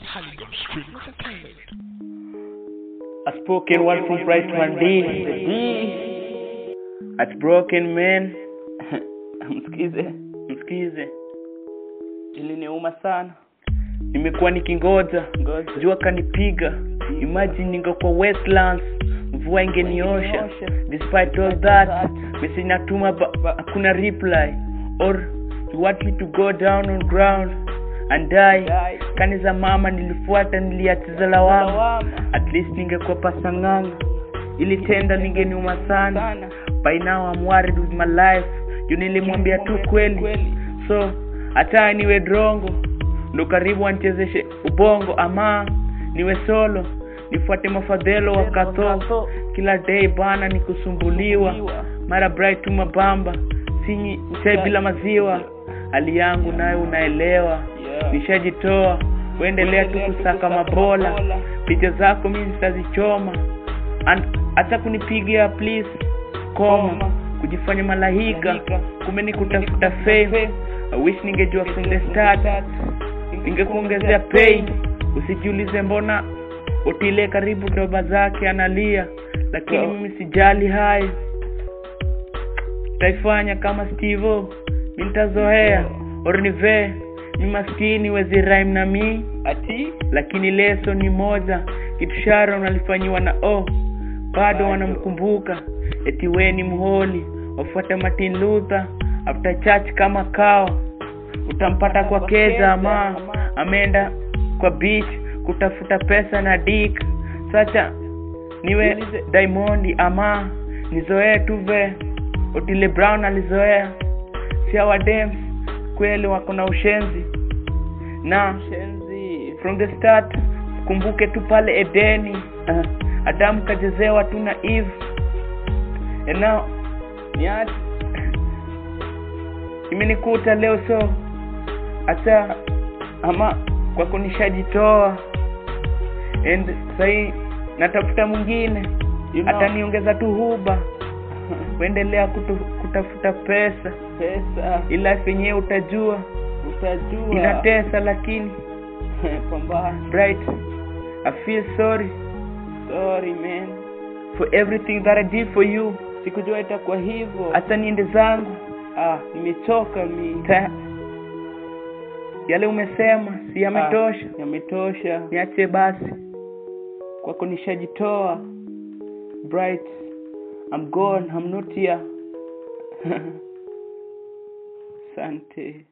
Halligan Street Entertainment. A spoken word from Bright One D. D. At broken man. msikize, msikize. Iliniuma sana. Nimekuwa nikingoja, jua kanipiga. Imagine ningekuwa Westlands, mvua ingeniosha. Despite all that, message natuma ba- ba- hakuna reply. Or you want me to go down on ground and die. Kani za mama nilifuata, niliachiza lawama. At least ningekuwa pasang'anga. Ili tenda ningeniuma sana. By now I'm worried with my life. Juu nilimwambia tu kweli. So hata niwe drongo ndo karibu anchezeshe ubongo ama niwe solo nifuate mafadhelo wakatho kila day bana ni kusumbuliwa mara bright tu mabamba sinyi chai bila maziwa hali yangu nayo unaelewa nishajitoa uendelea tu kusaka mabola picha zako mi zitazichoma An- hata kunipigia please koma kujifanya malahika kumbe ni kutafuta fame I wish ningejua from the start ningekuongezea pay usijiulize mbona utile karibu doba zake analia lakini mimi sijali hayo taifanya kama stivo mi nitazoea ornive mi maskini wezi rhyme na mi ati lakini leso ni moja kitu sharon alifanyiwa na o bado wanamkumbuka eti we ni mholi wafuata martin luther after church kama kawa utampata kwa keza ama ameenda kwa beach kutafuta pesa na dik sacha niwe diamondi ama nizoee tu ve otile brown alizoea si hawa dems kweli wako na ushenzi na from the start kumbuke tu pale edeni uh, adamu kachezewa tu na eve and now niache imenikuta leo so hata ama kwa kunishajitoa and sahii natafuta mwingine You know. ataniongeza tu huba kuendelea kutu, kutafuta pesa pesa ila yenyewe utajua utajua inatesa lakini pambana bright i feel sorry sorry man for everything that i did for you sikujua itakuwa hivyo hata niende zangu ah nimechoka mi Ta- yale umesema si yametosha Ah, yametosha niache basi kwako nishajitoa bright i'm gone i'm not here sante